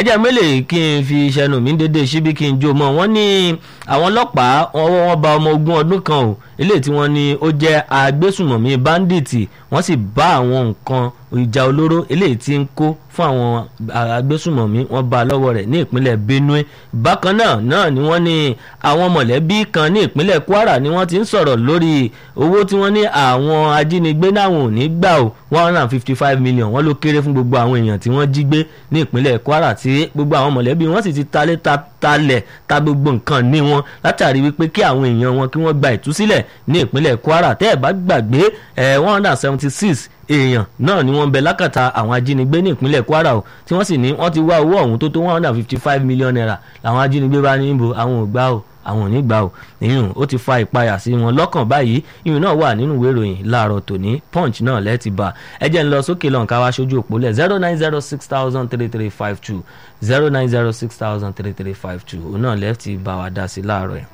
jẹ́ mélòó kí n fi ṣẹnu mi dédé síbi kí n jó mọ́ wọ́n ní àwọn ọlọ́pàá ọwọ́ wọn bá ọmọ ogún ọdún kan o eléyìí tí wọ́n ní ó jẹ́ agbésùmọ̀mí báńdíìtì wọ́n sì bá àwọn nǹkan ìjà olóró eléyìí tí ń kó fún àwọn agbésùmọ̀mí wọ́n bá lọ́wọ́ rẹ̀ ní ìpínlẹ̀ Benue bákan náà náà ni wọ́n ní àwọn mọ̀lẹ́bí kan ní ìpínlẹ̀ Kwara ni wọ́n ti ń sọ̀rọ̀ lórí owó tí wọ́n ní àwọn ajínigbé náà ò ní gbà o one hundred and fifty five million wọ́n ló kéré fún gbogbo àwọn èèyàn tí wọ́n jí gbé ní ìpínlẹ̀ Kwara tí gbogbo àwọn mọ̀lẹ́bí wọ́n sì ti talé ta talẹ̀ ta gbogbo nǹkan ní wọn látàrí wípé kí àwọn èèyàn wọn kí wọ́n gba ìtúsílẹ̀ ní ìpínlẹ̀ Kwara tẹ́ ẹ̀ bá gbàgbé ẹ̀ one hundred and seventy six èèyàn náà ni wọ́n ń bẹ lákàtà àwọn ajínigbé ní ìpínlẹ̀ Kwara o tí wọ́n sì ní wọ́n ti wá owó ọ̀hún tó tó one hundred and fifty five million naira làwọn ajínigbé bá ní ibo àwọn ò gbà o àwọn ò ní gbà o ìyún ó ti fa ìpayà sí wọn lọ́kàn báyìí ìyún náà wà nínú ìwé ìròyìn láàárọ̀ tòní punch náà lẹ́ẹ̀tì bá ẹ jẹ́ ń lọ sókè lọ́nkà wá sójú òpó lẹ̀ zero nine zero six thousand three three five two zero nine zero six thousand three three five two òun náà lẹ́ẹ̀tì bá wa dá sí láàárọ̀ yẹn.